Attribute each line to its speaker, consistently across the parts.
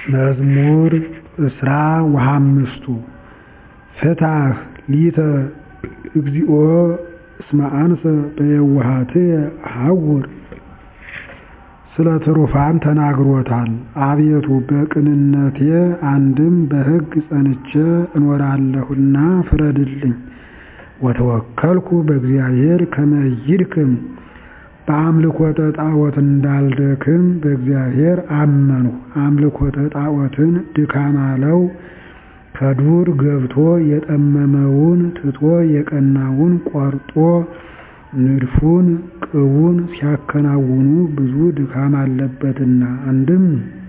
Speaker 1: መዝሙር እስራ ወሐምስቱ ፍታሕ ሊተ እግዚኦ እስመ አንሰ በየውሃትየ አሐውር ስለ ትሩፋን ተናግሮታል። አቤቱ በቅንነቴ አንድም በሕግ ጸንቼ እኖራለሁና ፍረድልኝ። ወተወከልኩ በእግዚአብሔር ከመ ይድክም በአምልኮተ ጣዖት እንዳልደክም በእግዚአብሔር አመንሁ። አምልኮተ ጣዖትን ድካም አለው። ከዱር ገብቶ የጠመመውን ትቶ የቀናውን ቆርጦ ንድፉን ቅቡን ሲያከናውኑ ብዙ ድካም አለበትና። አንድም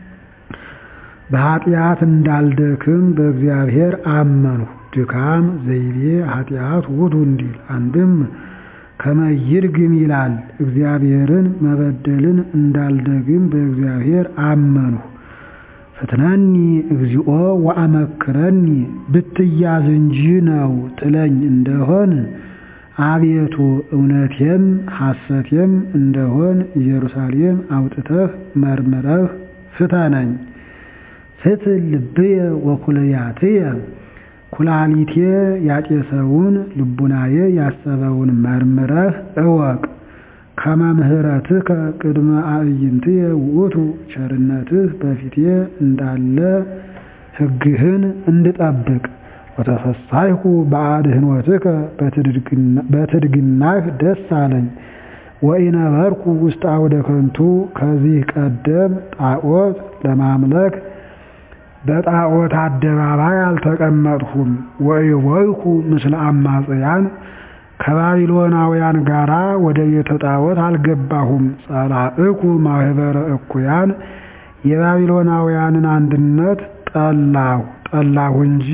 Speaker 1: በኃጢአት እንዳልደክም በእግዚአብሔር አመንሁ። ድካም ዘይቤ ኃጢአት ውእቱ እንዲል አንድም ከመ ይድግም ይላል። እግዚአብሔርን መበደልን እንዳልደግም በእግዚአብሔር አመንሁ። ፍትነኒ እግዚኦ ወአመክረኒ ብትያዝ እንጂ ነው ትለኝ እንደሆን አቤቱ እውነቴም ሐሰቴም እንደሆን ኢየሩሳሌም አውጥተህ መርምረህ ፍተነኝ። ፍትሕ ልብየ ወኩልያትየ ኩላሊቴ ያጤሰውን ልቡናዬ ያሰበውን መርምረህ እወቅ። ከመ ምሕረትከ ቅድመ አዕይንትየ ውእቱ ቸርነትህ በፊቴ እንዳለ ሕግህን እንድጠብቅ። ወተፈሳይኩ በአድኅኖትከ በትድግናህ ደስ አለኝ። ወኢነበርኩ ውስተ አውደ ከንቱ ከዚህ ቀደም ጣዖት ለማምለክ በጣዖት አደባባይ አልተቀመጥሁም። ወኢወይኩ ምስለ አማጽያን ከባቢሎናውያን ጋራ ወደ ቤተ ጣዖት አልገባሁም። ጸላእኩ ማኅበረ እኩያን የባቢሎናውያንን አንድነት ጠላሁ ጠላሁ እንጂ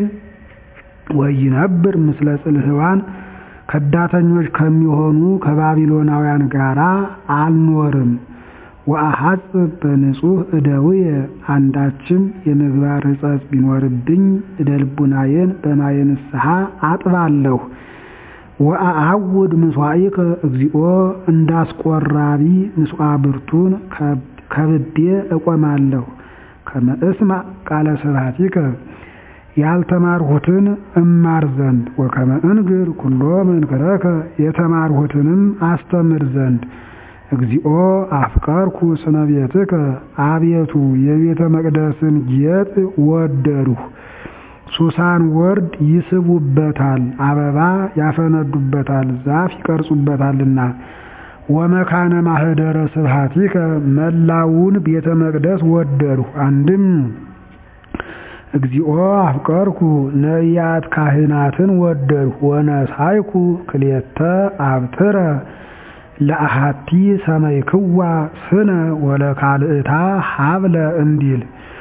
Speaker 1: ወይነብር ምስለ ጽልህዋን ከዳተኞች ከሚሆኑ ከባቢሎናውያን ጋራ አልኖርም። ወአሐጽብ በንጹሕ እደውየ አንዳችም የምግባር ሕጸጽ ቢኖርብኝ እደ ልቡናዬን በማየ ንስሐ አጥባለሁ። ወአዐውድ ምሥዋዕከ እግዚኦ እንዳስቆራቢ ምሥዋዕ ብርቱን ከብቤ እቆማለሁ። ከመ እስማዕ ቃለ ስብሐቲከ ያልተማርሁትን እማር ዘንድ ወከመ እንግር ኩሎ መንክረከ የተማርሁትንም አስተምር ዘንድ እግዚኦ አፍቀርኩ ስነ ቤትከ አቤቱ የቤተ መቅደስን ጌጥ ወደድሁ። ሱሳን ወርድ ይስቡበታል፣ አበባ ያፈነዱበታል፣ ዛፍ ይቀርጹበታልና። ወመካነ ማኅደረ ስብሐቲከ መላውን ቤተ መቅደስ ወደድሁ። አንድም እግዚኦ አፍቀርኩ ነቢያት ካህናትን ወደድሁ። ወነሳይኩ ክልኤተ አብትረ ለአሃቲ ሰመይክዋ ስነ ወለካልእታ ሀብለ እንዲል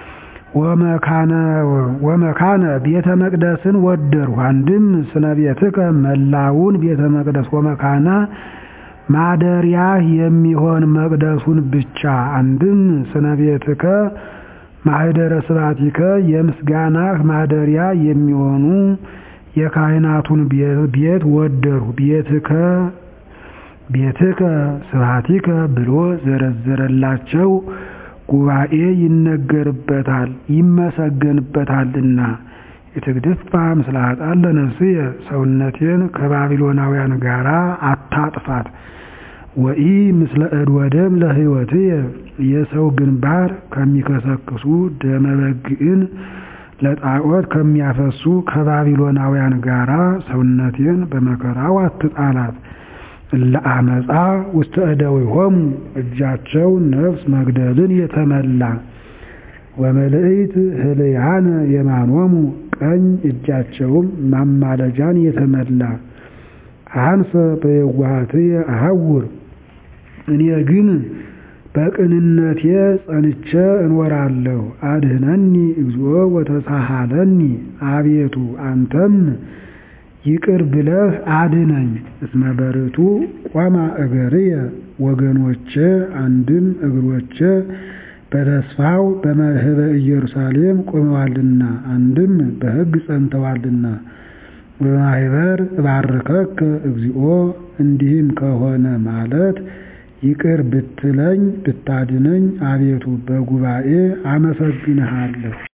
Speaker 1: ወመካነ ቤተ መቅደስን ወደድሁ። አንድም ስነ ቤትከ መላውን ቤተ መቅደስ ወመካነ ማደሪያህ የሚሆን መቅደሱን ብቻ። አንድም ስነ ቤትከ ማኅደረ ስብሐቲከ የምስጋናህ ማደሪያ የሚሆኑ የካህናቱን ቤት ወደድሁ። ቤትከ ቤትከ ስብሐቲከ ብሎ ዘረዘረላቸው። ጉባኤ ይነገርበታል ይመሰገንበታልና። የትግድፋ ምስለ ኃጥአን ለነፍስየ ሰውነቴን ከባቢሎናውያን ጋር አታጥፋት። ወኢ ምስለ እድ ወደም ለሕይወትየ የሰው ግንባር ከሚከሰክሱ ደመ በግዕን ለጣዖት ከሚያፈሱ ከባቢሎናውያን ጋራ ሰውነቴን በመከራው አትጣላት። ለአመፃ ውስተ እደዊሆሙ እጃቸው ነፍስ መግደልን የተመላ ወመልእይት ህልያነ የማኖሙ ቀኝ እጃቸውም ማማለጃን የተመላ አንሰ በየዋሃትየ አሐውር እኔ ግን በቅንነቴ ጸንቼ እኖራለሁ። አድኅነኒ እግዚኦ ወተሳሃለኒ አቤቱ አንተም ይቅር ብለህ አድነኝ። እስመ በርቱ ቆማ እገርየ ወገኖቼ አንድም እግሮቼ በተስፋው በመርህበ ኢየሩሳሌም ቆመዋልና አንድም በሕግ ጸንተዋልና። በማኅበር እባርከከ እግዚኦ እንዲህም ከሆነ ማለት ይቅር ብትለኝ ብታድነኝ አቤቱ በጉባኤ አመሰግንሃለሁ።